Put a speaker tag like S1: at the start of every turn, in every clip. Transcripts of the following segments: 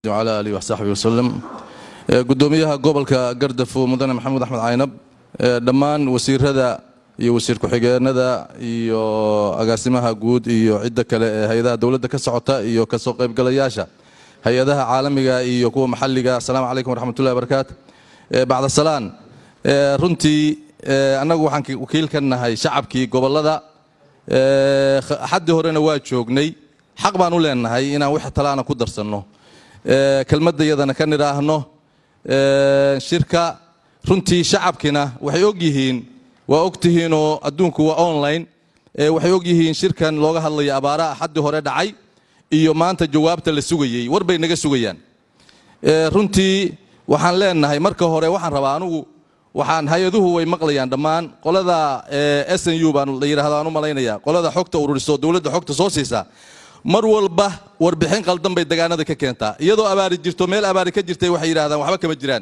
S1: wcala alihi waxsaxbi waslem gudoomiyaha gobolka gardafo mudane maxamuud axmed caynab dhammaan wasiirada iyo wasiir ku-xigeenada iyo agaasimaha guud iyo cidda kale ee hay-adaha dowladda ka socota iyo kasoo qaybgalayaasha hay-adaha caalamiga iyo kuwa maxalliga asalaamu calaykum waraxmatullahi barakaatu bacda salaan runtii annagu waxaan wakiil ka nahay shacabkii gobollada xaddii horena waa joognay xaq baan u leenahay inaan wix talaana ku darsanno kelmaddayadana ka nidhaahno shirka runtii shacabkina waxay og yihiin waa og tihiinoo adduunku waa online waxay og yihiin shirkan looga hadlaya abaaraha xaddii hore dhacay iyo maanta jawaabta la sugayey war bay naga sugayaan runtii waxaan leenahay marka hore waxaan rabaa anugu waxaan hay-aduhu way maqlayaan dhammaan qolada s n u baan la yidhahdo aan u malaynaya qolada xogta ururiso dowladda xogta soo siisa mar walba warbixin qaldan bay degaanada ka keentaa iyadoo abaari jirto meel abaari ka jirtay waxay yidhahdaan waxba kama jiraan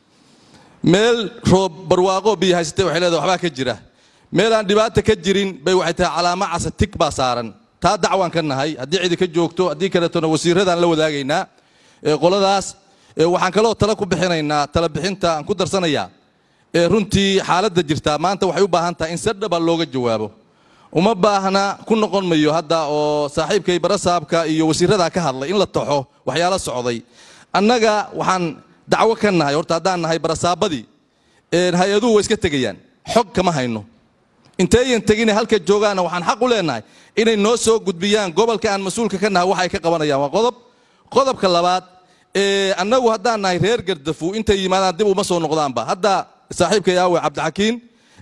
S1: meel roob barwaaqo biyo haysatay waxay leedahay waxbaa ka jira meel aan dhibaata ka jirin bay waxay tahay calaamo casa tig baa saaran taa dacwaan ka nahay haddii cidi ka joogto haddii kaleetona wasiiradaan la wadaagaynaa qoladaas waxaan kaloo tala ku bixinaynaa tala bixinta aan ku darsanayaa runtii xaaladda jirtaa maanta waxay u baahan tahay in si dhaba looga jawaabo uma baahna ku noqon mayo hadda oo saaxiibkay barasaabka iyo wasiiradaa ka hadlay in la taxo waxyaalo socday annaga waxaan dacwo ka nahay horta haddaan nahay barasaabadii hay-aduhu way iska tegayaan xog kama hayno inteeyan tegine halka joogaana waxaan xaq u leenahay inay noo soo gudbiyaan gobolka aan mas-uulka ka nahay waxa ay ka qabanayaan waa qodob qodobka labaad annagu haddaan nahay reer gardafu intay yimaadaan dib uma soo noqdaanba hadda saaxiibka yaawe cabdixakiin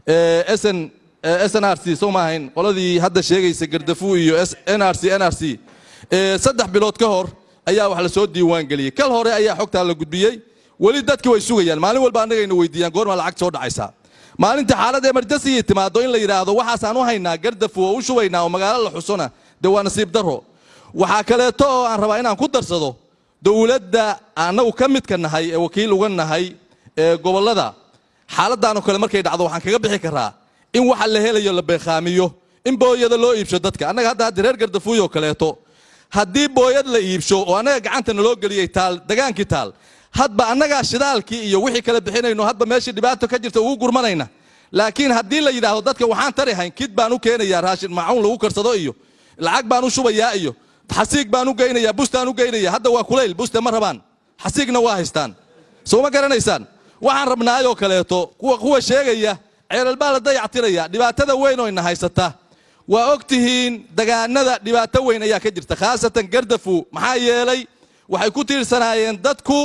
S1: sn sn r c soo ma ahayn qoladii hadda sheegaysa gardafu iyo n r c n r c saddex bilood ka hor ayaa wax lasoo diiwaan geliyey kal hore ayaa xogtaa la gudbiyey weli dadki way sugayaan maalin walba annagayna weydiiyaan goormaa lacag soo dhacaysaa maalinta xaalad emergency timaado in la yidhaahdo waxaasaan u haynaa gardafu oo u shubaynaa oo magaalo la xusona dee waa nasiib daro waxaa kaleeto oo aan rabaa inaan ku darsado dowladda annagu ka midka nahay ee wakiil uga nahay ee gobollada xaaladaanoo kale markay dhacdo waxaan kaga bixi karaa in waxa la helayo la beekhaamiyo in booyada loo iibsho dadka annaga hadda hadda reer gardafuuyo kaleeto haddii booyad la iibsho oo annaga gacanta naloo geliyey taal dagaankii taal hadba annagaa shidaalkii iyo wixii kala bixinayno hadba meeshii dhibaato ka jirta ugu gurmanayna laakiin haddii la yidhaahdo dadka waxaan tari hayn kid baan u keenayaa raashin maacuun lagu karsado iyo lacag baan u shubayaa iyo xasiig baan u geynayaa bustaan u geynaya hadda waa kulayl buste ma rabaan xasiigna waa haystaan soo ma garanaysaan waxaan rabnaayoo kaleeto kuwa kuwa sheegaya ceelal baa la dayactiraya dhibaatada weyn oo ina haysata waa og tihiin dagaanada dhibaato weyn ayaa ka jirta khaasatan gardafu maxaa yeelay waxay ku tiirsanaayeen dadku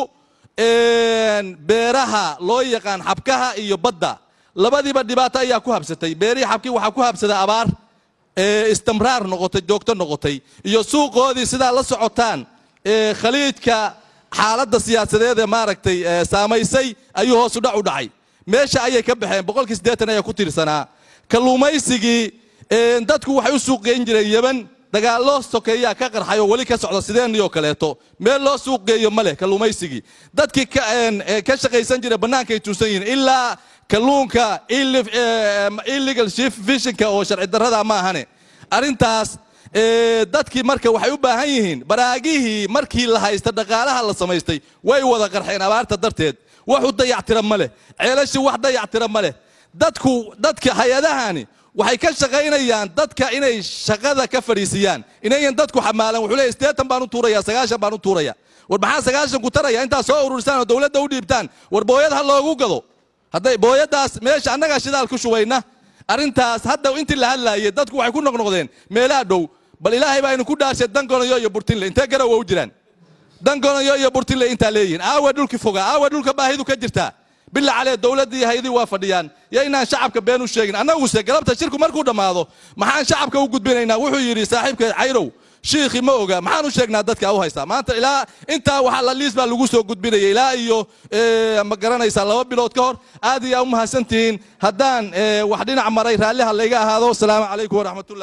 S1: beeraha loo yaqaan xabkaha iyo badda labadiiba dhibaato ayaa ku habsatay beerihii xabkii waxaa ku habsaday abaar istimraar noqotay joogto noqotay iyo suuqoodii sidaa la socotaan khaliijka xaaladda siyaasadeed ee maaragtay saamaysay ayuu hoosu dhac u dhacay meesha ayay ka baxeen boqolkii siddeetan ayaa ku tiirsanaa kalluumaysigii dadku waxay u suuqgeyn jireen yeban dagaallo sokeeyaa ka qarxay oo weli ka socda sideennioo kaleeto meel loo suuqgeeyo ma leh kalluumaysigii dadkii ka shaqaysan jira bannaankay tuusan yihiin ilaa kalluunka illegal fishinka oo sharci darrada ma ahane arrintaas dadkii marka waxay u baahan yihiin baraagihii markii la haysta dhaqaalaha la samaystay way wada qarxeen abaarta darteed wax u dayactira ma leh ceelashii wax dayactira ma leh dadku dadka hay-adahani waxay ka shaqaynayaan dadka inay shaqada ka fadhiisiyaan inayan dadku xamaalan wuxuu leeyahy siddeetan baan u tuuraya sagaashan baan u tuuraya war maxaa sagaashan ku taraya intaad soo ururisaan oo dowladda u dhiibtaan war booyad ha loogu gado hadday booyadaas meesha annagaa shidaal ku shubayna arrintaas hadda intii la hadlaayay dadku waxay ku noqnoqdeen meelaha dhow bal ilaahay baa inu ku dhaarshay dangonayo iyo burtinle intee garowa u jiraan dangonayo iyo burtinle intaa leeyihin aawa dhulki fogaa aawa dhulka baahidu ka jirtaa bila calee dowladdii haydii waa fadhiyaan yo inaan shacabka been u sheegin annaguse galabta shirku markuu dhammaado maxaan shacabka u gudbinaynaa wuxuu yidhi saaxiibka cayrow shiikhi ma oga maxaan u sheegnaa dadka u haystaa maanta ilaa intaa waxaa la liis baa lagu soo gudbinaya ilaa iyo ma garanaysaa laba bilood ka hor aad iyo aa u mahadsantihiin haddaan wax dhinac maray raalliha layga ahaado asalaamu calaykum waraxmatullah